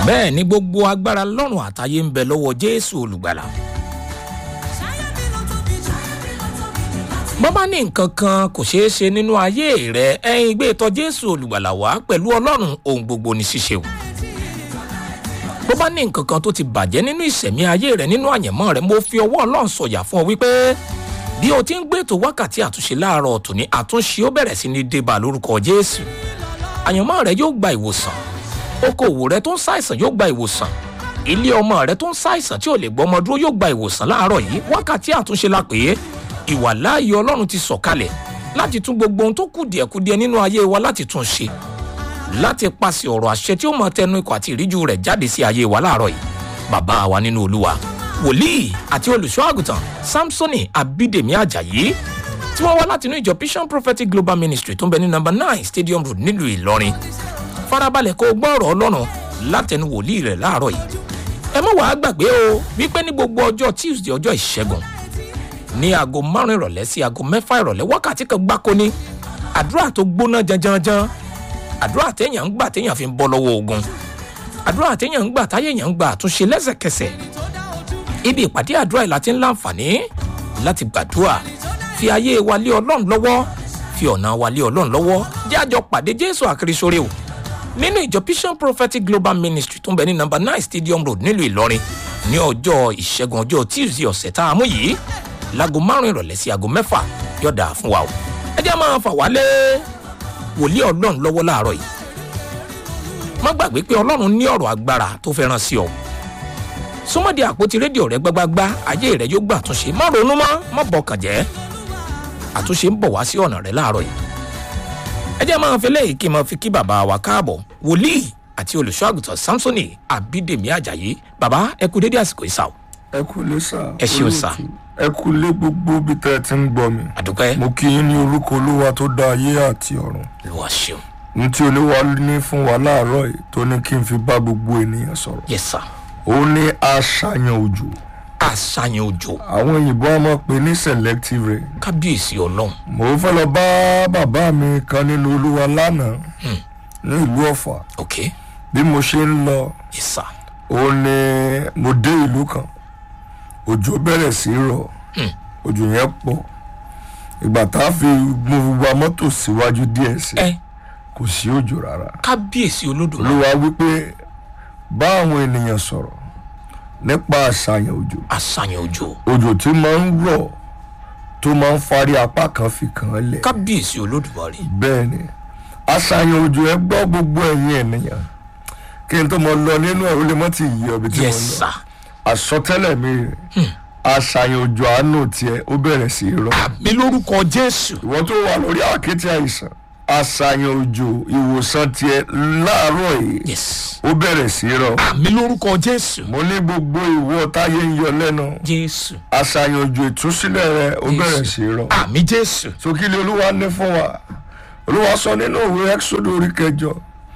bẹ́ẹ̀ ni gbogbo agbára lọ́rùn àtayé ń bẹ lọ́wọ́ jésù olùgbàlà. bọ́ bá ní nǹkan kan kò ṣeé ṣe nínú ayé rẹ ẹ̀yin gbé tọ̀ jésù olùgbàlà wá pẹ̀lú ọlọ́run ohun gbogbo ní ṣíṣe o. bó bá ní nǹkan kan tó ti bàjẹ́ nínú ìṣẹ̀mí ayé rẹ nínú àyẹ̀mọ́ rẹ mo fi ọwọ́ ọlọ́run sọ̀yà fún ọ wípé bí o ti ń gbé ètò wákàtí àtúnṣe láàárọ̀ tòní àtúnṣe ó bẹ̀rẹ̀ sí ní débà lórúkọ jésù àyànmọ́ rẹ yóò gba ìwòsàn okòwò rẹ tó ń ṣàìsàn yóò gba ìwòsàn ilé ọmọ rẹ tó ń ṣàìsàn tí ò lè gbọmọ dúró yóò gba ìwòsàn láàárọ̀ yìí wákàtí àtúnṣe la pè é ìwà láàyè ọlọ́run ti sọ̀kalẹ̀ láti tún gbogbo ohun tó kù díẹ̀kudíẹ̀ nínú ayé wa láti tún ṣe láti paṣẹ ọ̀rọ̀ àṣẹ tí ó mọ tẹnu ikọ̀ àti ìríjú rẹ̀ jáde sí ayé wa láàárọ̀ yìí bàbá wa nínú olúwa wòlíì àti olùṣọ́ àgùntàn samsoni abídèmí ajayi tí wọ́n wá látinú ìjọ vision prophetic global ministry tó ń bẹ ní number nine stadium road nílùú ìlọrin farabalẹ̀ kó o gbọ́ ọ̀rọ̀ ọlọ́run látẹnu wòlíì rẹ̀ láàárọ̀ yìí ẹ mọ̀ wàá gbàgbé o wípé ní gbogbo ọjọ́ tuesday ọjọ́ ìṣẹ́gun ní aago márùn ìrọ̀lẹ́ sí aago mẹ́fà ìrọ̀lẹ́ wákàtí kan gbáko ní àdúrà tó gbóná janjanjan àdúrà téèyàn ń gbà téèyàn fi ń bọ́ lọ́wọ́ ogun àdúrà téèyàn ń gbà táyéèyàn ń gbà àtúnṣe lẹ́sẹ̀kẹsẹ̀ ibi ìpàdé àdúrà yìí láti ń láǹfààní láti gbàdúrà fi ayé wa lé ọlọ́run lọ́wọ́ fi ọ̀nà wa lé ọlọ́run lọ́wọ́ jẹ́ àjọ pàdé jésù àkìrìsóre o nínú ìjọ vision prophetic global ministry tó ń bẹ ní number nine stadium road nílùú ìlọrin ní ọjọ́ ìṣẹ́gun ọjọ́ tuesday ọ̀sẹ̀ tá a mú yìí láago márùn ìrọ̀lẹ́ sí aago mẹ́fà yọ̀dà fún wa o ẹ jẹ́ máa fà wálé wòlíì ọlọ́run lọ́wọ́ láàárọ̀ yìí má gbàgbé pé ọlọ́run ní ọ̀rọ̀ agbára tó fẹ́ ràn sí ọ súnmọ́dé àpótí rédíò rẹ gbágbágbá ayé rẹ yóò gbà àtúnṣe má ronú mọ́ má bọkàn jẹ́ àtúnṣe ń bọ̀ wá sí ọ̀nà rẹ láàárọ̀ yìí ẹ jẹ́ máa fi léyìí kí n máa fi kí bàbá wa káàbọ̀ wòlíì àti olùṣọ́ àgùntàn samsoni abídèmí ajayi bàbá ẹ kú dédé àsìkò ìsà o ẹ kú lé sá. Ẹ ṣeun sà. ẹ kú lé gbogbo bí tẹ́ ẹ ti ń gbọ́ mi. àdúpẹ́ mo kí yín ní orúkọ olúwa tó dá ayé àti ọ̀run. lọ́wọ́ ṣeun ní tí olúwa ní fún wa láàárọ̀ yìí tó ní kí n fi bá gbogbo ènìyàn sọ̀rọ̀. yẹ sà ó ní àṣàyàn òjò. àṣàyàn òjò àwọn òyìnbó a máa pè ní selective rain. kábíyèsí ọlọ́run mo fẹ́ lọ bá bàbá mi kan nínú olúwa lánàá ní ìlú ọ̀fà ok bí mo ṣe ń lọ yẹ sà ó ní mo dé ìlú kan òjò bẹ̀rẹ̀ sí í rọ̀ òjò yẹn pọ̀ ìgbà tá a fi mo wa mọ́tò síwájú díẹ̀ sí ẹ kò sí òjò rárá kábíyèsí olódùmarè olúwa wípé bá àwọn ènìyàn sọ̀rọ̀ nípa àṣàyàn òjò àṣàyàn òjò òjò tí máa ń rọ̀ tó máa ń farí apá kan fi kàn án lẹ̀ kábíyèsí olódùmarè bẹ́ẹ̀ ni àṣàyàn òjò ẹ gbọ́ gbogbo ẹ̀yin ènìyàn kí n tó mọ lọ nínú ẹ̀ ó lè mọ́ ti yí ọbẹ̀ tí yẹ mo lọ sà àsọtẹ́lẹ̀ mi rè àṣàyàn òjò àánú tiẹ̀ ó bẹ̀rẹ̀ sí í rọ̀ mi lórúkọ jésù ìwọ tó wà lórí àkété àìsàn àṣàyàn òjò ìwòsàn tiẹ̀ láàárọ̀ yìí yes ó bẹ̀rẹ̀ sí í rọ̀ mi lórúkọ jésù mo ní gbogbo ìwọ táyé ń yọ lẹ́nu jésù àṣàyàn òjò ìtúsílẹ̀ rẹ ó bẹ̀rẹ̀ sí í rọ̀ àmì jésù sókìlì olúwa ní fún wa olúwa sọ nínú òwe exodo orí kẹjọ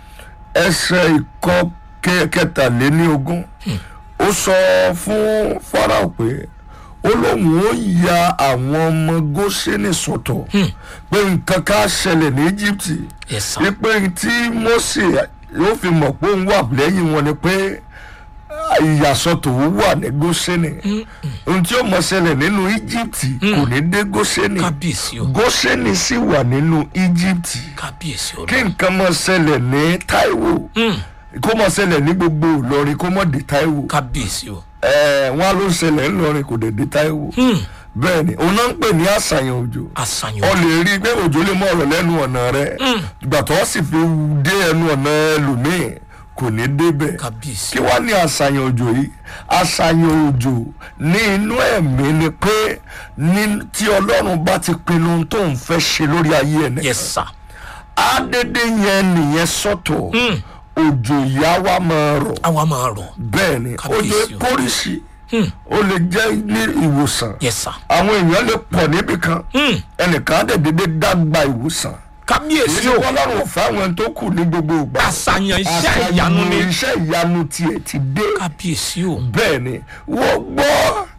ẹsẹ ìkọ kẹ- kẹtàléníogún ó sọ fún farao pé ó lóun ó ya àwọn ọmọ gósẹ́nì sọ̀tọ̀ pé nǹkan ká ṣẹlẹ̀ ní íjíbítì yẹ sà wípé tí mose yóò fi mọ̀ pé òun wà lẹ́yìn wọn ni pé ìyàsọ́tò wà ní gósẹ́nì ohun tí ó mọ̀ ṣẹlẹ̀ nínú íjíbítì kò ní dé gósẹ́nì kábíyèsí o gósẹ́nì sì wà nínú íjíbítì kábíyèsí kí ọlọ́run nǹkan mọ̀ ṣẹlẹ̀ ní táíwò kó mọ̀ ṣẹlẹ̀ ní gbogbo ìlọrin kó mọ̀ dé táíwò kábíyèsí o ẹ̀ẹ́ wọn ló ṣẹlẹ̀ ńlọrin kò dé dé táíwò bẹ́ẹ̀ ni òun náà ń pè ní àṣàyàn òjò àṣàyàn ọ òjò lè rí i pé òjò lè mọ ọ̀rọ̀ lẹ́nu ọ̀nà rẹ ìgbà tó sì fi dé ẹnu ọ̀nà ẹlòmíì kò ní débẹ̀ kábíyèsí kí wá ní àṣàyàn òjò yìí àṣàyàn òjò ní inú ẹ̀mí ni pé ní tí ọlọ́run bá ti pinnu ohun tó ń fẹ́ ṣe lórí ayé ẹ̀ yẹ nìkan sà àdédé yẹn nìyẹn sọ́tọ̀ òjò ìyá wa máa rọ̀ àwa máa rọ bẹ́ẹ̀ ni òjò Kábíyèsí o. póríṣì ó lè jẹ́ ní ìwòsàn yẹ sà àwọn èèyàn lè pọ̀ níbì kan ẹnìkan á dẹ̀ dédé dàgbà ìwòsàn kábíyèsí èyí o wọn lọ́rùn fáwọn tó kù ní gbogbo ìgbà àṣàyàn iṣẹ́ ìyanu ni iṣẹ́ ìyanu tiẹ̀ ti dé kábíyèsí o bẹ́ẹ̀ ni wọ́n gbọ́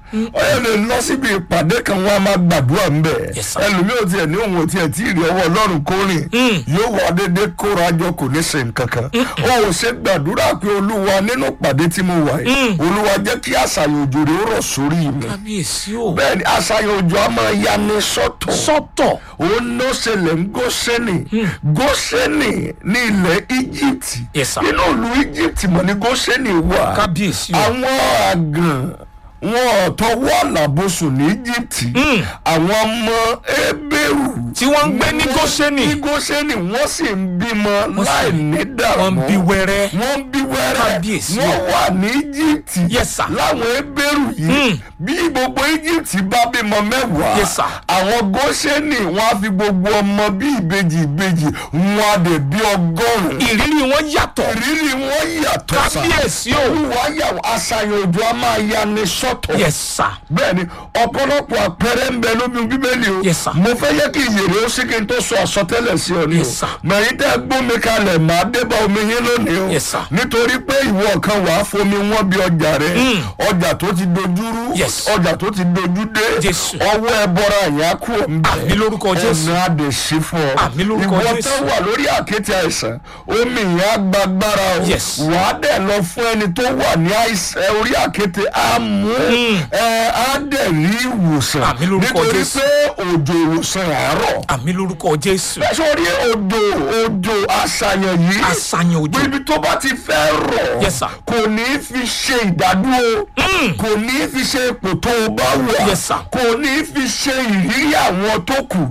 ó yẹ lè lọ síbi ìpàdé kan wọn a máa gbàdúrà ń bẹ̀ Yes, sir. ẹlòmíì ò tiẹ̀ ní òun ò tiẹ̀ tí ì rí ọwọ́ ọlọ́run kó rìn yóò wá dédé kóra jọ kò ní ṣe nǹkan kan ó ò ṣe gbàdúrà pé olúwa nínú ìpàdé tí mo wà yìí olúwa jẹ́ kí àṣàyàn òjò rẹ̀ ó rọ̀ sórí mi kábíyèsí o bẹ́ẹ̀ ni àṣàyàn òjò á máa yani sọ́tọ̀ sọ́tọ̀ òun ló ṣẹlẹ̀ ń gósẹ́nì gósẹ́nì ní ilẹ̀ egypt Yes, sir. nínú ìlú egypt mọ̀ ní gósẹ́nì wà kábíyèsí o àwọn àgàn wọn tọwọ́ àlàbòsùn ní egypt àwọn ọmọ ebéèrú tí wọ́n ń gbé ní Góṣẹ́nì. ní gósẹ́nì wọ́n sì ń bímọ láì ní dààmú wọ́n ń bí wẹ́rẹ́ wọ́n ń bí wẹ́rẹ́ Kábíyèsí o. wọ́n wà ní egypt Yes, sir. láwọn ebéèrú yìí bí gbogbo egypt bá bímọ mẹ́wàá Yes, sir. àwọn gósẹ́nì wọ́n á fi gbogbo ọmọ bí ìbejì ìbejì wọn á dẹ̀ bí ọgọ́rùn-ún ìrírí wọn yàtọ̀ ìrírí wọn yàtọ̀ sá kábíyèsí o olúwa yà wọ́n àṣàyàn òjò a máa ya ni sọ́tọ̀ yes sir bẹ́ẹ̀ ni ọ̀pọ̀lọpọ̀ àpẹẹrẹ ń bẹ lómi bíbélì o Yes, sir. mo fẹ́ yẹ kí ìyèrè ó sì kí n tó sọ àsọtẹ́lẹ̀ sí ọ ní Yes, o sir. mẹ̀yìn tẹ́ gbómi kalẹ̀ máa débà omi yín lónìí o Yes, sir. nítorí pé ìwọ kan wàá fomi wọn bí ọjà rẹ ọjà tó ti dojúrú Yes. ọjà tó ti dojú dé Jésù. ọwọ́ ẹ bọ́ra ìyá kú ọ̀ ń bẹ̀ Àmín lórúkọ Jésù. ẹ̀nà àdèsí fún ọ Àmín lórúkọ ìwọ Jésù. tó wà lórí àkéte àìsàn omi ìyá gbàgbára o Yes. wàá dẹ̀ lọ fún ẹni tó wà ní àìsàn ẹ, orí àkéte á mú ẹ á dẹ̀ rí ìwòsàn Àmín lórúkọ nítorí Jésù. pé òjò ìwòsàn àárọ̀ àmì lórúkọ jésù sórí odò odò àṣàyàn yìí àṣàyàn òjò ibi tó bá ti fẹ́ rọ̀ Yes, sir. kò ní í fi ṣe ìdádúró kò ní í fi ṣe ipò tó o bá wà Yes, sir. kò ní í fi ṣe ìrírí àwọn tó kù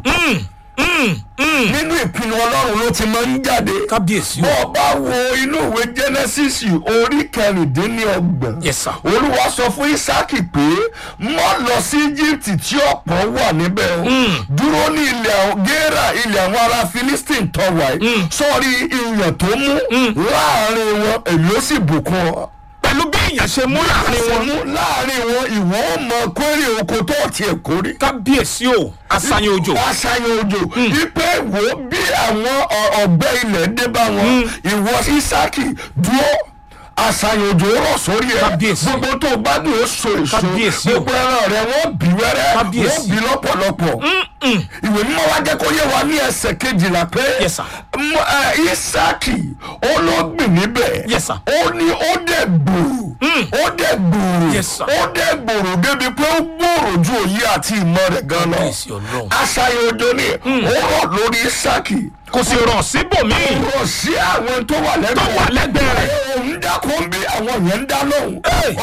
nínú ìpinnu ọlọ́run ló ti máa ń jáde kábíyèsí bó o o bá wo inú ìwé genesis orí kẹrìndínlọ́gbọ̀n Yes, sir. olúwa sọ fún isaki pé mọ́ lọ sí egypt tí ọ̀pọ̀ wà níbẹ̀ o dúró ní ilẹ̀ àwọn gera ilẹ̀ àwọn ará philistine tó wà yìí sọ́ọ́rí ìyàn tó mú láàrin wọn èmi ó sì bùkún ọ pẹ̀lú bí èèyàn ṣe mú láàrin wọn mú láàrin wọn ìwọ ó mọ kórè oko tó tiẹ̀ kórè kábíyèsí o àṣàyàn òjò aṣáyàn òjò wípé wo bí àwọn ọ- ọ̀gbẹ́ ilẹ̀ dé bá wọn ìwọ isaki dúró aṣáyàn òjò rọ̀ sórí ẹ Kábíyèsí. gbogbo tó bá dùn ó so èso Kábíyèsí o. gbogbo ẹran rẹ wọ́n bí wẹ́rẹ́ Kábíyèsí. wọ́n bí lọ́pọ̀lọpọ̀ ìwé mímọ́ wa jẹ́ kó yé wa ní ẹsẹ̀ kejìlá pé Yes, sir. m- ẹ, isaki ó ló gbìn níbẹ̀ Yes, sir. ó ní ó dẹ̀ gbòòrò ó dẹ̀ gbòòrò Yes, sir. ó dẹ̀ gbòòrò débi pé ó gbòòrò ju òye àti ìmọ̀ rẹ̀ gan lọ kábíyèsí ọlọ́run aṣayọ òjò ni ó rọ̀ lórí isaki kò sì rọ̀ síbòmíì rọ̀ sí àwọn tó wà tó lẹ́gbẹ̀ẹ́ wà lẹ́gbẹ̀ẹ́ rẹ̀ òun dákun bí àwọn yẹn ń dá lóhùn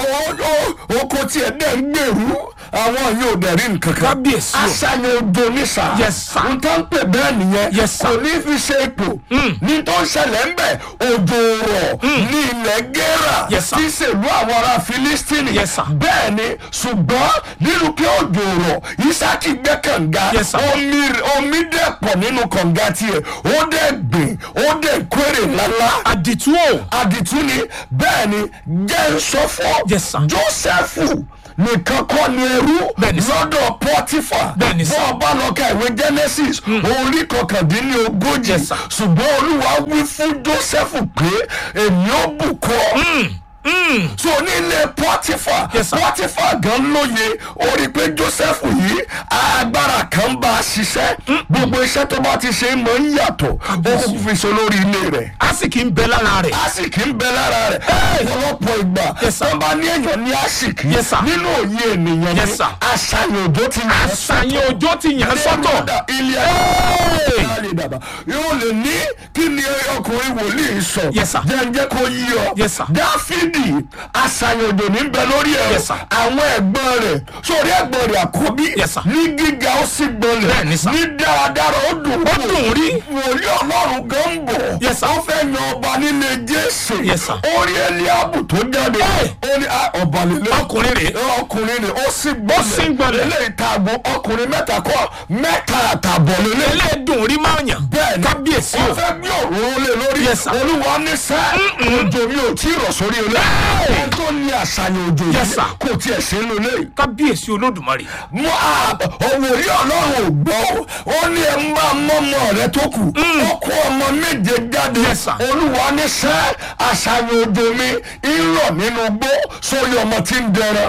ọwọ́ oko tiẹ̀ dẹ̀ ń gbèrú àwọn yóò dẹ̀ rí nǹkan kan Kábíyèsí o. aṣayọ òjò ní sà Yes, sir. n tó ń pè bẹ́ẹ̀ nìyẹn Yes, sir. kò ní fi ṣe ipò ní tó ń ṣẹlẹ̀ ń bẹ̀ òjò rọ̀ ní ilẹ̀ gẹ́rà Yes, sir. tí ṣèlú àwọn ará filistini Yes, sir. bẹ́ẹ̀ ni ṣùgbọ́n nínú kí òjò rọ̀ isaki gbẹ́ kànga Yes, sir. omi omi dẹ̀ pọ̀ nínú kànga tiẹ̀ ó dẹ̀ gbìn ó dẹ̀ kórè lálá àdìtú o àdìtú ni bẹ́ẹ̀ ni jẹ́ ń sọ fún Yes, sir. Jósẹ́fù nìkan kọ́ ni ẹrú Bẹ́ẹ̀ni, sir. lọ́dọ̀ Pọ́tífà Bẹ́ẹ̀ni, sir. bọ́ ọba lọ ka ìwé Genesis orí kọkàndínlógójì Yes, sir. ṣùgbọ́n Olúwa wí fún Jósẹ́fù pé èmi ó bùkọ́ so nílé Pọ́tífà Yes, sir. Pọ́tífà gan lóye ó rí i pé Jósẹ́fù yìí agbára kan bá a ṣiṣẹ́ gbogbo iṣẹ́ tó bá ti ṣe mọ̀ ń yàtọ̀ ó kò fi ṣe lórí ilé rẹ̀ àsìkí ń bẹ lára rẹ̀ asiki ń bẹ lára rẹ̀ ọ̀pọ̀lọpọ̀ ìgbà Yes, sir. tó bá ní èèyàn ní asiki Yes, sir. nínú òye ènìyàn ní Yes, sir. àṣàyàn òjò ti yàn àṣàyàn òjò ti yàn sọ́tọ̀ ilé Hey! ayé dàbà yóò lè ní kí ni ọkùnrin wòlíì sọ Yes, sir. jẹ́njẹ́ kó yí ọ Yes, sir. dáfídì àṣàyàn òjò ní bẹ lórí ẹ Yes, sir. àwọn ẹ̀gbọ́n rẹ̀ sórí ẹ̀gbọ́n rẹ̀ àkọ́bí Yes, sir. ní gíga ó sì gbọ́lẹ̀ Bẹ́ẹ̀ni, sir. ní dáradára ó dùn ó dùn rí wòlíì ọlọ́run gan ń bọ̀. Yes, sir. ó fẹ́ yan ọba nílé jésù. Yes, sir. ó rí eliabu tó jáde. Hey. ó ní ah, ọba lélẹ̀. ọkùnrin rẹ̀ ọkùnrin ni ó sì gbọ́lẹ̀. Ó sì gbọ́lẹ̀. eléyìí tààbọ̀ ọkùnrin mẹ́ta kọ́ mẹ́ta àtàbọ̀ lélẹ̀. ẹlẹ́dùn rí máa yàn bẹ́ẹ̀ni kábíyèsí ó o fẹ́ gbé òróró lé lórí. Yes, sir. olúwa ní sẹ́ òjò mi ò tí ì rọ̀ sórí ilé. Hey. ẹni tó ní àṣàyàn òjò Yes, yìí sir. kò tiẹ̀ sí inú ilé yìí kábíyèsí olódùmarè mú òwòrí ọlọ́run ò gbọ́ ó ní ẹ ń bá mọ́mọ́ rẹ tó kù ó kó ọmọ méje jáde Yes, sir. olúwa ní sẹ́ àṣàyàn òjò mi ń rọ̀ nínú gbó sórí ọmọ tí ń dẹran kábíyèsí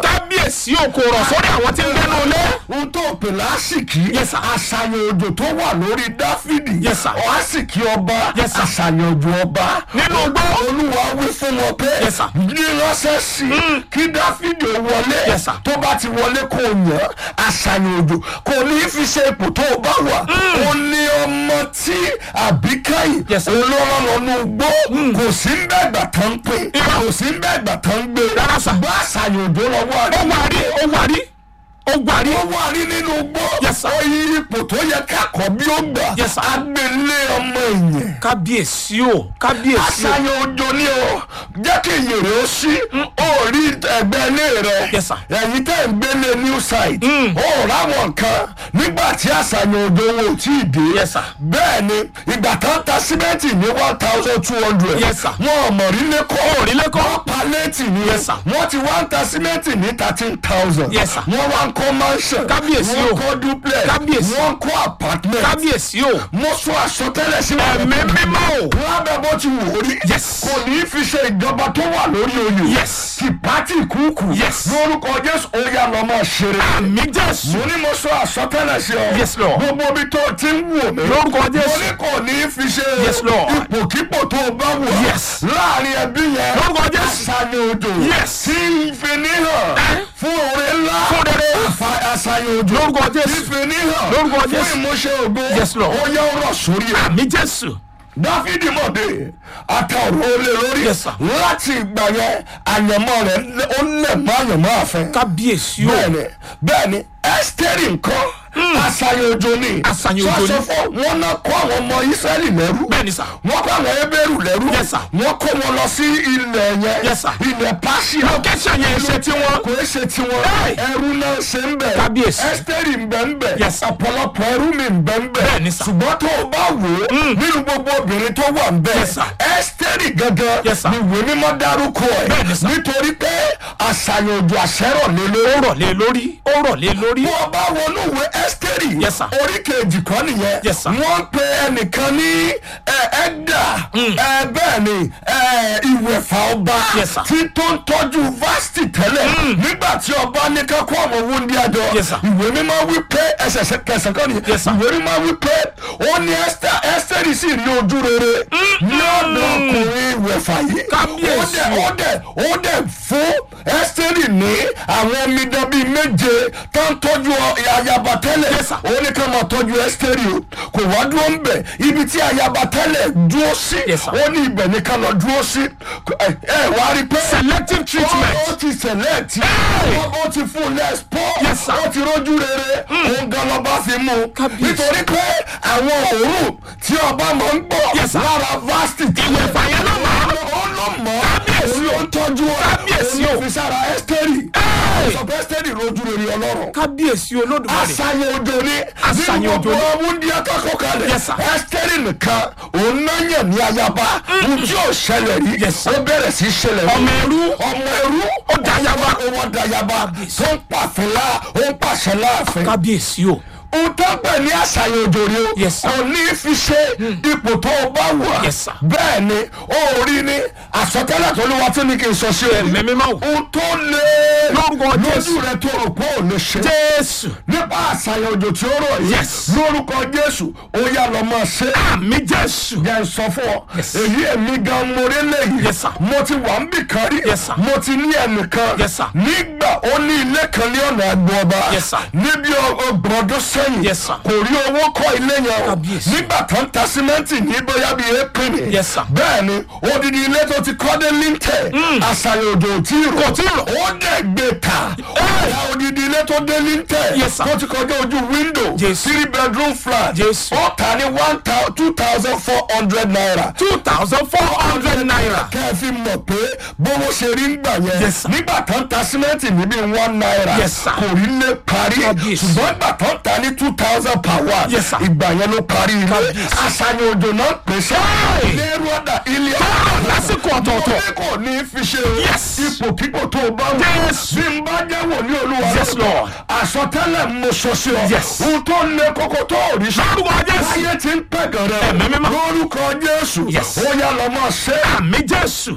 kábíyèsí o kò rọ̀ sórí àwọn tí ń gbẹ́nu ilé. ohun tó pè lásìkí Yes, sir. àṣàyàn òjò tó wà lórí dáfídì Yes, sir. lásìkí ọba Yes, sir. àṣàyàn òjò ọba Nínú igbó. olúwa wí fún wọn pé Yes, sir. ní ránṣẹ́ sí i kí dáfídì ó wọlé Yes, sir. tó bá ti wọlé kó o yàn àṣàyàn òjò kò ní í fi ṣe ipò tó o bá wà ó ní ọmọ tí àbíkáyì Yes, sir. olórànlọ́nù gbó kò sí ń bẹ́ẹ̀ gbà tán pé Irọ́. kò sí ń bẹ́ẹ̀ gbà tán gbé Rárá, sir. bá àṣàyàn òjò lọ́wọ́ ó rẹ̀ wà rí ó wà rí ó wà rí. ó wà ní nínú gbó Yes, sir. ó yí ipò tó yẹ kákọ̀ bí ó gbà Yes, sir. agbélé ọmọ èèyàn kábíyèsí o kábíyèsí o. àṣàyàn òjò ni o jẹ́ kí ìyìn rẹ̀ ó sí ó rí ẹgbẹ́ ilé rẹ̀ Yes, sir. ẹ̀yin tẹ́ ń gbélé new site ó ráwọn nǹkan nígbà tí àṣàyàn òjò wọn ò tí ì dé Yes, sir. bẹ́ẹ̀ ni ìgbà tó ń ta símẹ́ǹtì ní one thousand two hundred Yes, sir. wọn ò mọ̀ rí lẹ́kọ̀ọ́ Ò rí lẹ́kọ́. wọ́n palẹ́tì ni Yes, sir. wọ́n ti wá ń ta símẹ́ǹtì ní thirteen thousand Yes, sir. wọ́n wá ń kọ́ mansion Kábíyèsí o. wọ́n kọ́ duplex Kábíyèsí. wọ́n kọ́ apartment kábíyèsí o. mo sọ àsọtẹ́lẹ̀ sí ẹ̀mí mímọ́ o. lábẹ́ bó ti wù ó rí Yes. kò ní í fi ṣe ìjọba tó wà lórí oyè Yes. ti pátì kúkú Yes. lórúkọ jésù ó yá lọ máa ṣeré àmì jésù. mo ní mo sọ àsọtẹ́lẹ̀ sí ọ Yes, Lord. gbogbo ibi tó o ti ń wò mí Lórúkọ Jésù. mo ní kò ní í fi ṣe Yes, Lord. ipòkípò tó o bá wù Yes. láàrin ẹbí yẹn Lórúkọ Jésù. àṣàyàn òjò Yes. tí ìfinihàn fún oore ńlá Fún rere. Àfa- àṣàyàn òjò Lórúkọ Jésù. ìfinihàn Lórúkọ fún Jésù. ìmúṣẹ ògo Yes, Lord. ó yẹ ọ̀rọ̀ sórí ẹ àmì jésù. dáfídì mọ̀dé àtàwọn olè lórí Yes, sir. láti ìgbà yẹn àyànmọ́ rẹ̀ lé- ó lẹ̀ mọ́ àyànmọ́ àfẹ́. kábíyèsí o. bẹ́ẹ̀ni bẹ́ẹ̀ni ẹ́sítẹ́rì nǹkan àṣàyàn òjò ni Àṣàyàn òjò ni. sọ́sọ́ fún wọn náà kó àwọn ọmọ ísírẹ́lì lẹ́rú bẹ́ẹ̀ni sà. wọ́n kó àwọn ebéèrú lẹ́rú Yes, sir. wọ́n kó wọn lọ sí ilẹ̀ yẹn Yes, sir. ilẹ̀ pàṣẹ location yẹn ṣe tí wọ́n. kò é ṣe tiwọn Hey! ẹrú náà ṣe ń bẹ̀ Kábíyèsí. ẹ́sítẹ́rì ń bẹ̀ ń bẹ̀ Yes, sir. ọ̀pọ̀lọpọ̀ ẹrú mi ń bẹ̀ ń bẹ̀ Bẹ́ẹ̀ni, sir. ṣùgbọ́n tó o bá wò ó nínú gbogbo obìnrin tó wà ń bẹ̀ Yes, sir. ẹ́sítẹ́rì gangan Yes, sir. ni ìwé mímọ́ dárúkọ ẹ̀ Bẹ́ẹ̀ni, sir. nítorí pé àṣàyàn òjò àṣẹ́rọ̀ lé lórí ó rọ̀ lé lórí ó rọ̀ lé lórí. bí wọ́n bá wọnú ìwé ẹ́sítẹ́rì Yes, sir. orí kejì kan nìyẹn Yes, sir. wọ́n pe ẹnìkan ní ẹ, ẹ̀dà ẹ, bẹ́ẹ̀ ni ẹ, ìwẹ̀fà ọba Yes, sir. tí tó ń tọ́jú vásítì tẹ́lẹ̀ nígbà tí ọba ní ká kó àwọn owó ní àjọ Yes, sir. ìwé mímọ́ wí pé ẹsẹ̀ kẹsàn kan nìyẹn Yes, sir. ìwé mímọ́ wí pé ó ní Ẹ́sítà- ẹ́sítẹ́rì sì ní ojú rere ní ọ̀dọ̀ ọkùnrin ìwẹ̀fà yìí Kábíyèsí. ó dẹ̀ ó dẹ̀ ó dẹ̀ fún ẹ́sítẹ́rì ní àwọn omidan bíi méje tó ń tọ́jú ayaba tẹ́lẹ̀ Yes, sir. ó ní ká máa tọ́jú ẹ́sítẹ́rì o kò wá dúró ń bẹ̀ ibi tí ayaba tẹ́lẹ̀ dúró sí Yes, sir. ó ní ibẹ̀ ní ká lọ dúró sí ẹ ẹ wá rí i pé selective treatment. ó ti select Hey! ó ó ti fún lẹ́spọ́ Yes, sir. ó ti rójú rere òun gan lọ́ba fi mú un Kábíyèsí. nítorí pé àwọn òórùn tí ọba máa ń gbọ́ Yes, sir. lára vasti ìwé ìfàyẹ́ ló mọ̀ ọ́. ó ló mọ̀ Kábíyèsí. òun ló ń tọ́jú Kábíyèsí òun o. ló fi sára ẹ́sítẹ́rì Hey! sọ pé ẹ́sítẹ́rì rójú rere ọlọ́run kábíyèsí olódùmarè. àṣàyàn òjò ni Àṣàyàn nínú òjò gbogbo ni. ọmú ní akẹ́kọ̀ọ́ kalẹ̀ Yes, sir. ẹ́sítẹ́rì nìkan òun náà yàn ní ayaba ohun tí ò ṣẹlẹ̀ rí Yes, sir. ó bẹ̀rẹ̀ sí ṣẹlẹ̀ rí ọmọ ẹrú ọmọ ẹrú ó dayaba ó wọ́n dayaba tó ń pàfin lá ó ń pàṣẹ láàfin kábíyèsí o. ohun tó ń pè ní àṣàyàn òjò rí o Yes, sir. kò ní fi ṣe ipò tó o bá wà Yes, sir. bẹ́ẹ̀ ni ó rí ní àsọtẹ́lẹ̀ tó lówó tó ní kí n sọ sí o Ẹ̀mí mímọ́ o. ohun tó lé Lórúkọ Jésù. lójú rẹ tó rò pé ò lè ṣe jésù nípa àṣàyàn òjò tí ó rọ̀ yìí Yes. lórúkọ jésù ó yá lọ máa ṣe àmì jésù. jẹ́ n sọ fún ọ Yes. èyí èmi gan morí lẹ́yìn Yes, sir. mo ti wà ń bì kan rí Yes, sir. mo ti ní ẹnìkan Yes, sir. nígbà ó ní ilé kan ní ọ̀nà àgbo ọba Yes, sir. níbi ọgbọ̀n ọdún sẹ́yìn Yes, sir. kò rí owó kọ́ ilé yẹn o Kábíyèsí. nígbà tó ń ta símẹ́ǹtì ní bóyá bíi épìnì Yes, sir. bẹ́ẹ̀ ni odidi ilé tó ti kọ́ dé líńtẹ̀ àṣàyàn òjò ò tí ì rò Kò tí ì rò. ó dẹ̀ gbé ta ọ̀la odidi ilé tó dé líńtẹ̀ Yes, sir. tó ti kọjá ojú wíńdò Jésù. three bedroom flat Jésù. ó ta ní one thousand two thousand four hundred naira two thousand four hundred naira. kẹ́ ẹ fi mọ̀ pé bówó ṣe rí ń gbà yẹn Yes, sir. nígbà tó ń ta símẹ́ǹtì níbi one naira Yes, sir. kò rí lé parí Kábíyèsí. ṣùgbọ́n ìgbà tó ń ta ní two thousand per one Yes, sir. ìgbà yẹn ló parí ilé Kábíyèsí. àṣàyàn òjò náà pèsè Hey! ilé rọ́dà ilé lásìkò ọ̀tọ̀ọ̀tọ̀. mo ní kò ní fi ṣe o Yes. ipò kíkò tó o bá wà Yes. bí n bá jẹ́ wòlíì olúwa Yes, lọ́dọ̀, Lord. àsọtẹ́lẹ̀ mo sọ sí ọ Yes. ohun tó lé kókó tó ò rí sọ Lórúkọ Jésù. ayé ti ń pẹ̀gàn rẹ Ẹ̀mí mímọ́. lórúkọ jésù Yes. ó yá lọ mọ ṣe àmì jésù.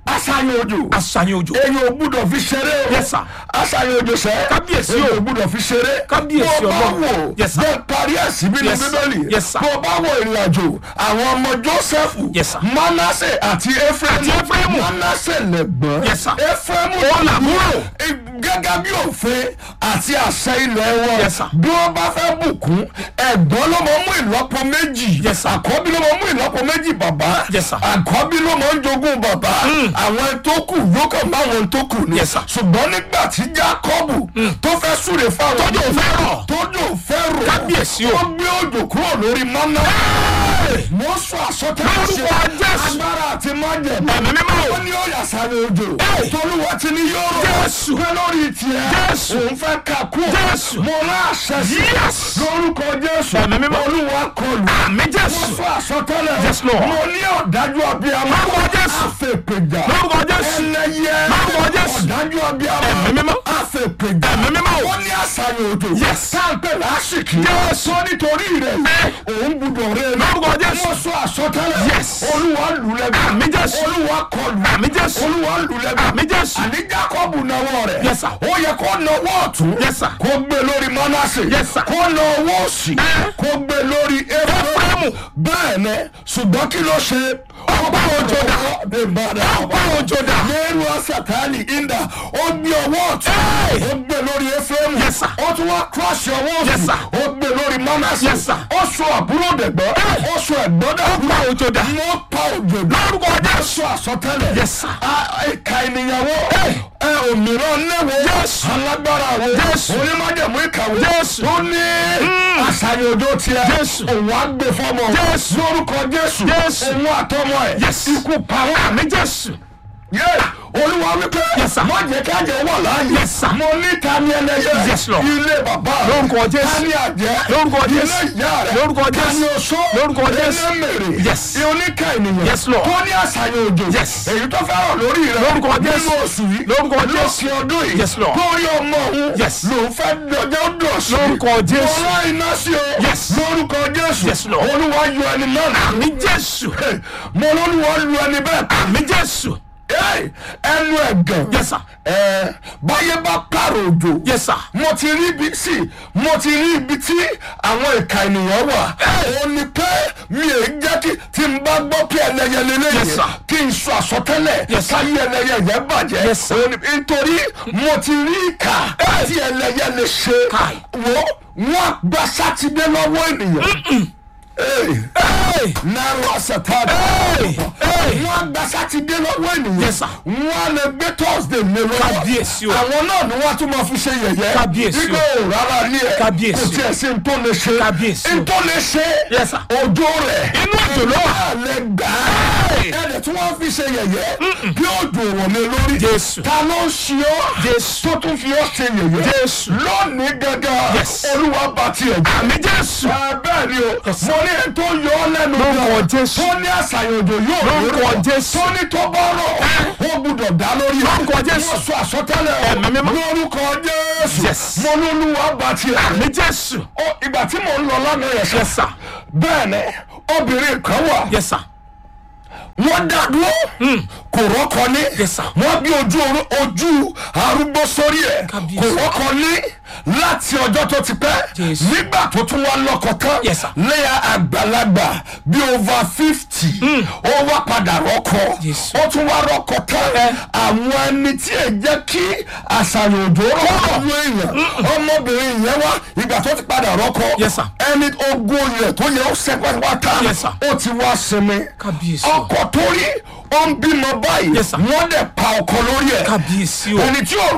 àṣàyàn òjò àṣàyàn òjò èyàn ò gbúdọ̀ fi ṣeré o Yes, sir. àṣàyàn òjò sẹ́ Kábíyèsí o. èyàn ò gbúdọ̀ fi ṣeré Kábíyèsí bó o bá Ọlọ́run. wò Yes, sir. bẹ́ẹ̀ parí ẹ̀sìn bí ní Yes. bíbélì Yes, sir. bó o bá wò ìrìn àjò àwọn ọmọ Jósẹ́fù Yes, sir. Mánásè àti Éfrémù Àti Éfrémù. Mánásè lẹ̀gbọ́n Yes, sir. Éfrémù Ó làbúrò. gẹ́gẹ́ bí òfin àti àṣẹ ilẹ̀ wọn Yes, sir. bí wọ́n bá fẹ́ bùkún ẹ̀gbọ́n ló máa mú ìlọ́po méjì Yes, sir. àkọ́bí ló máa mú ìlọ́po méjì bàbá Yes, sir. àkọ́bí ló máa ń jogún bàbá àwọn tó kù yóò kàn bá àwọn tó kù ni Yes, sir. ṣùgbọ́n nígbà tí Jákọ́bù tó fẹ́ súre fáwọn Tójò fẹ́ rọ̀. tójò fẹ́ rọ̀ Kábíyèsí o. ó gbé òjò kúrò lórí mọ́nà mo sọ àsọtẹ́lẹ̀ Lórúkọ Jésù. agbára àti májẹ̀mú Ẹ̀mí mímọ́ o. ó ní ó yà sáré òjò Hey. tolúwa ti ní yóò rọ̀ Jésù. pé lórí tiẹ̀ Jésù. òun fẹ́ kà kú Jésù. mo rán àṣẹ sí Yes. lórúkọ Jésù Ẹ̀mí mímọ́. olúwa kọlù àmì mo jésù sọ àsọtẹ́lẹ̀ Yes, Lord. mo ní ọ̀dájú abiyamọ Lórúkọ Jésù. àfẹ̀pẹ̀jà Lórúkọ Jésù. ẹlẹ́yẹ Lórúkọ Jésù. ọ̀dájú abiyamọ Ẹ̀mí mímọ́. àfẹ̀pẹ̀jà Ẹ̀mí mímọ́ o. ó ní àṣàyàn òjò Yes. táǹpẹ̀ lásìkò Yes. tó nítorí rẹ̀ òun gbúdọ̀ rẹ̀ Lórúkọ Jésù. mo sọ àsọtẹ́lẹ̀ Yes. olúwa lù lẹ́gbẹ̀ẹ́ Àmì Jésù. olúwa kọlù Àmì Jésù. olúwa lù lẹ́gbẹ̀ẹ́ àmì jésù àní Jákọ́bù nawọ́ rẹ̀ Yes, sir. ó yẹ kó nawọ́ ọ̀tún Yes, sir. kó gbé lórí Mánásè Yes, sir. kó nawọ́ òsì Eh. kó gbé lórí Éfrémù Éfrémù. bẹ́ẹ̀ ni ṣùgbọ́n kí ló ṣe Ọgbà òjò dà. Ọgbà òjò dà. lẹ́rù ọ̀sàtánì ìndà ó gbé ọwọ́ ọ̀tún Hey. ó gbé lórí Éfrémù Yes, sir. ó tún wá kírọ́ọ̀ṣì ọwọ́ Yes, òsì sir. ó gbé lórí Mánásè Yes, sir. ó sọ àbúrò dẹ̀gbọ́ ó sọ ẹ̀gbọ́n dẹ̀gbọ́ Ọgbà òjò dà. mo pa òjò dà Lórúkọ Jésù. sọ àsọtẹ́lẹ̀ Yes, sir. a- ìka ènìyàwó ẹ òmíràn léwo Jésù. alágbára wo Jésù. onímọ̀jẹ̀mú ìkàwé Jésù. tó ní àṣàyàn òjò tiẹ̀ Jésù. òun á gbé fọmọ Jésù. lórúkọ Jésù Jésù. òun àtọmọ ẹ̀ Yes. ikú pa wọn àmì jésù yé olúwa wípé Yes, sir. má jẹ́ ká jẹ́ wà láàyè Yes, sir. mo ní ta ni ẹlẹ́yẹ Yes, Lord. ilé bàbá rẹ Lórúkọ Jésù. ta ni àjẹ́ Lórúkọ ilé Jésù. ìyá rẹ Lórúkọ ta Jésù. ni oṣó Lórúkọ Jésù. ilé mèrè Yes. oníkà ènìyàn Yes, Lord. tó ní àṣàyàn òjò Yes. èyí tó fẹ́ràn lórí rẹ Lórúkọ Jésù. nínú oṣù yìí Lórúkọ Jésù. lókè ọdún yìí Yes, Lord. tó rí ọmọ òun Yes. lòun fẹ́ dọjọ́ dọ̀sí Lórúkọ Jésù. mo rán iná sí o Yes. lórúkọ Jésù Yes, Lord. olúwa yọ ẹni náà nù. àmì jésù mo lólúwa lu ẹni bẹ́ẹ̀ àmì jésù Hey, ẹnu ẹ̀gàn. yes sir ẹ báyé bá pààrọ̀ òjò. yes sir mo ti rí ibi sí mo ti rí ibi tí àwọn ìka ènìyàn wà. ó ní pé mi ò jẹ́ kí tí n bá gbọ́ pé ẹlẹ́yẹ lélẹ́yẹ Yes, sir. kí n sọ àsọtẹ́lẹ̀ Yes, sir. káyé ẹlẹ́yẹ yẹn bàjẹ́. Yes, sir. Ó ní- nítorí mo ti rí ìka tí ẹlẹ́yẹ lè ṣe. Kai. wo wọn gba sátidé lọ́wọ́ ènìyàn. Hey hey náírà sẹ̀tàdà. Hey! wọ́n gba sátidé lọ́wọ́ ènìyàn. Yes, sir. wọ́n lè gbé thursday lé lọ́wọ́. Kábíyèsí o. àwọn náà ni wọ́n tún máa fi ṣe yẹ̀yẹ́. Kábíyèsí o. wípé o rárá ní ẹ̀. Kábíyèsí kò o. tiẹ̀ sí n tó lè ṣe. Kábíyèsí o. n tó lè ṣe. Yes, sir. òjò rẹ̀. Inú òjò ló wà. Ẹ lè gbà á. Hey! ẹ̀rẹ̀ tí wọ́n fi ṣe yẹ̀yẹ́. bí òjò wọ̀ lé lórí. Jésù. ta ló ń ṣe ọ́. Jésù. tó tún fi ọ́ ṣe yẹ̀yẹ́. Jésù. lónìí gangan. Yes. olúwa bá tiẹ̀ jẹ́ àmì jésù bẹ́ẹ̀ ni o Yes, sir. mo ní ẹni tó yọ ọ́ lẹ́nu Lórúkọ gan. Jésù. tó ní àṣàyàn òjò yóò Lórúkọ lórúkọ. Jésù. tó ní tó bá rọ̀ ó gbúdọ̀ dá lórí rẹ̀. Lórúkọ Jésù. wọ́n sọ àsọtẹ́lẹ̀ o. Ẹ̀mí mímọ́. lórúkọ Jésù Yes. mo ní olúwa bá tiẹ̀ àmì jésù Ó, ìgbà tí mò ń lọ lánàá yẹn sọ yes sir bẹ́ẹ̀ ni obìnrin kan wà yes sir wọ́n dá dúró kò rọ́kọ ní Yes, sir. wọ́n bí ojú oró- ojú arúgbó sórí ẹ̀ Kábíyèsí. kò rọ́kọ ní láti ọjọ́ tó ti pẹ́ Jésù. nígbà tó tún wá lọ́kọ tán Yes, sir. lẹ́yà àgbàlagbà bí over fifty ó wá padà rọ́kọ Jésù. ó tún wá rọ́kọ tán Eh. àwọn ẹni tí ẹ jẹ́ kí àṣàyàn òjò rọ́kọ lu èèyàn ọmọbìnrin yẹn wá ìgbà tó ti padà rọ́kọ Yes, sir. ẹni ogún rẹ̀ tó yẹ ó sẹ́pẹ́ wá tán Yes, sir. ó ti wá sinmi Kábíyèsí. ọkọ tó rí ó ń bímọ báyìí Yes, sir. wọ́n dẹ̀ pa ọkọ lórí ẹ̀ kábíyèsí o. ẹni tí ò